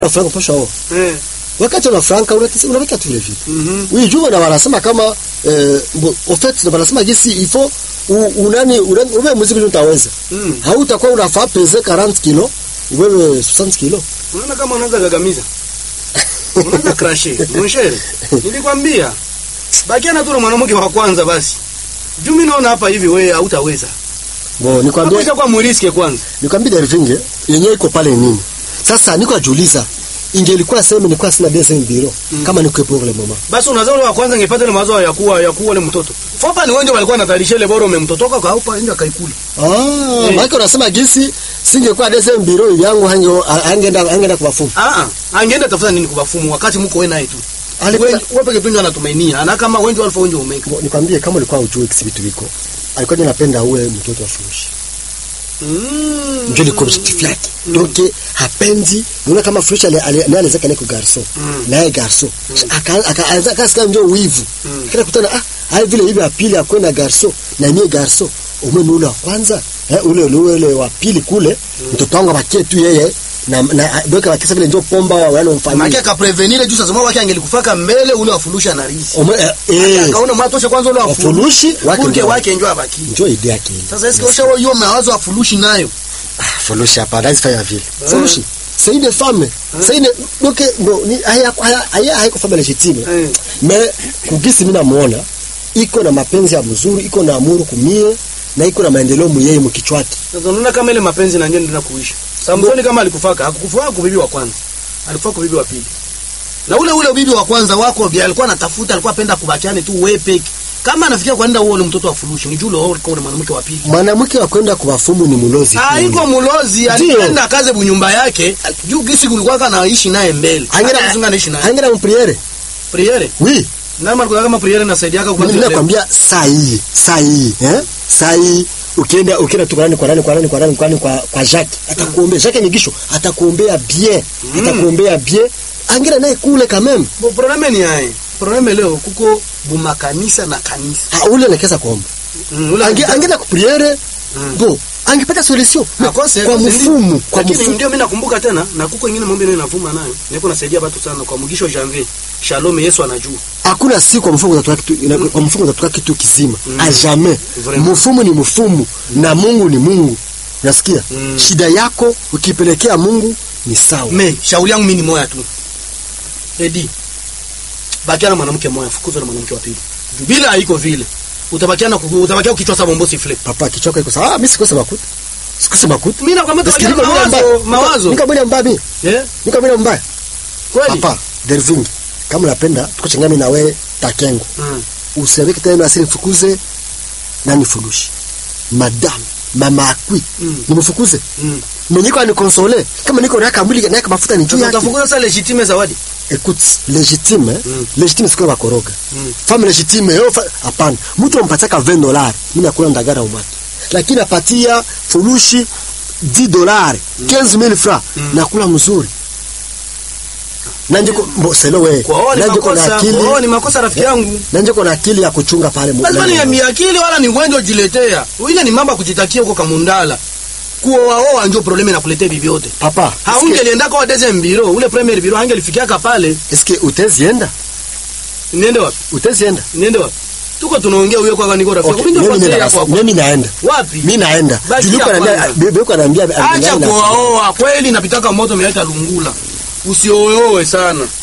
franka posha oa Eh. wakati una franka unatisi- unaweka tu vile vile Mhm. oui juu na wanasema kama eh, bo- au fait na wanasema gisi il faut u- unani unani uwe muziki ndio utaweza Mm. hautakuwa unafaa peze 40 kilo wewe 60 kilo Unaona kama unaanza gagamiza. Unaanza crasher. Mwishere. Nilikwambia. Bakiana tu na mwanamke wa kwanza basi. Juu mimi naona hapa hivi wewe hautaweza. bo nikwambie Hapo kwa muriske kwanza. nikwambie Dervinge yenyewe iko pale nini sasa niko ajuliza ingelikuwa sema nilikuwa sina deuxième bureau kama niko pour le moment Basi unazaa ule wa kwanza ngepata ile mawazo ya kuwa ya kuwa ule mtoto. Fopa ni wengi walikuwa wanatarisha ile bora umemtotoka kwa hapa nje akaikula. ah Eh. maana unasema gisi singekuwa deuxième bureau yangu hange angeenda angeenda kuwafunga Ah ah. Angeenda tafuta nini kubafumu wakati mko wewe naye tu. Alikuwa- Wewe wewe peke yako anatumainia. Ana kama wengi alfa wengi umeka. Bo, nikwambie kama ulikuwa ujue kisi vitu viko alikuwa ndio anapenda uwe mtoto wa furushi Mm. ndio ilikuwa objectif yake donc hapendi unaona kama furushi ale ale ale zake niko garso Mm. naye garso aka akaanza kasikia ndio wivu Mm. kila kutana ah hai vile hivi ya pili akwenda garso na mie garso umwe ule wa kwanza eh, ule ule ule wa pili kule mtoto wangu abakie tu yeye na na doka bakisa vile ndio pomba wa wale Maana mfanyia akaprevenire juu sasa wake angelikufaka mbele ule wafulusha na risi. umwe eh, eh Akaona mwatosha kwanza ule wafulusha wafurushi wake Kurke ndio wake njoo abaki. ndio idea yake ile. Sasa eske osha hiyo mawazo afulushi nayo. Ah, furushi hapa lazima fanya vile furushi c'est une femme c'est une donc bon ni haya haya haya haiko femme légitime Eh. mais kugisi mimi namuona iko na mapenzi ya mzuri iko na amuru kumie na iko na maendeleo muyeye mkichwaki Sasa unaona kama ile mapenzi na ngine ndio kuisha. Samsoni kama alikufaka, hakukufaka kwa bibi wa kwanza. Alikufa kwa bibi wa pili. Na ule ule bibi wa kwanza wako bi alikuwa anatafuta, alikuwa apenda kubakiane tu wewe peke. Kama anafikia kwenda huo ule mtoto wa furushi, ni jule wao kwa mwanamke wa pili. mwanamke wa kwenda kuwafumu ni mulozi tu. Haiko mulozi, Ndio. alipenda kaze bunyumba yake. Juu gisi kulikuwa kana ishi naye mbele. Angena- Hata mzungu anaishi naye. angena mpriere Priere. oui Nani alikuwa kama priere nasaidia kwa mimi nakwambia saa hii saa hii eh saa hii ukienda ukienda tu kwa nani kwa nani kwa nani kwa nani kwa nani kwa kwa Jacques atakuombea Jacques Migisho atakuombea bien atakuombea bien angena naye kule quand même Bo probleme ni hai. Probleme leo kuko bumakanisa na kanisa. ah ule anakesa kuomba Mm, ule Ange, angeenda kupriere Mm. bo angepata solution Akose, kwa akose, mfumu ndi- kwa lakini mfumu ndio mimi nakumbuka tena na kuko ingine mambo ile inavuma nayo niko nasaidia watu sana kwa mugisho janvier shalom Yesu anajua hakuna siku kwa mfumu utatoka kitu ina- kwa mfumu utatoka kitu kizima a jamais Vraiment. mfumu ni mfumu na Mungu ni Mungu unasikia Mm. shida yako ukipelekea Mungu ni sawa me shauri yangu mimi ni moya tu edi bakia na mwanamke moya fukuza na mwanamke wa pili Juu bila haiko vile utabakia na kuku- utabakia ukichwa sa bombo sifle papa kichoko iko sawa ah mimi sikose makuta sikose makuta mimi nakwambia Eski utabakia niko na mwile mawazo mbaya mawazo niko mwile mbaya mimi eh niko mwile mbaya kweli papa Derving kama unapenda tukochangami na wewe takengo Mm. usiambie tena asili mfukuze nani furushi madam mama akwi Mm. nimfukuze Mm. mimi niko anikonsole kama niko naka mwili naka mafuta ni juu Sasa yake utafukuza sasa legitime zawadi écoute légitime Mm. légitime sikuwa bakoroga Mm. femme légitime yo fa- hapana mtu ampataka 20 dollars mimi nakula ndagara umaki lakini apatia furushi 10 dollars 15000 francs nakula mzuri nanje ko mbo selo we kwa wao ni nanje ko na makosa akili kwa wao ni makosa rafiki yangu nanje ko na akili ya kuchunga pale mu- lazima ni ya miakili wala ni ugonjwa ujiletea ile ni mambo ya kujitakia huko kamundala kuoaoa ndio probleme nakuletea bibi yote papa haungelienda kwa deuxième bureau ule premier bureau hangelifikiaka pale eske utezienda niende wapi utezienda niende wapi tuko tunaongea huyo kwa niko rafiki okay okay, ndio mimi kwa nina yako hapo mimi naenda wapi mimi naenda Basi juliko ya ananiambia kwanza. bebe yuko ananiambia acha kuoaoa kweli napitaka moto meleta lungula usioeoe sana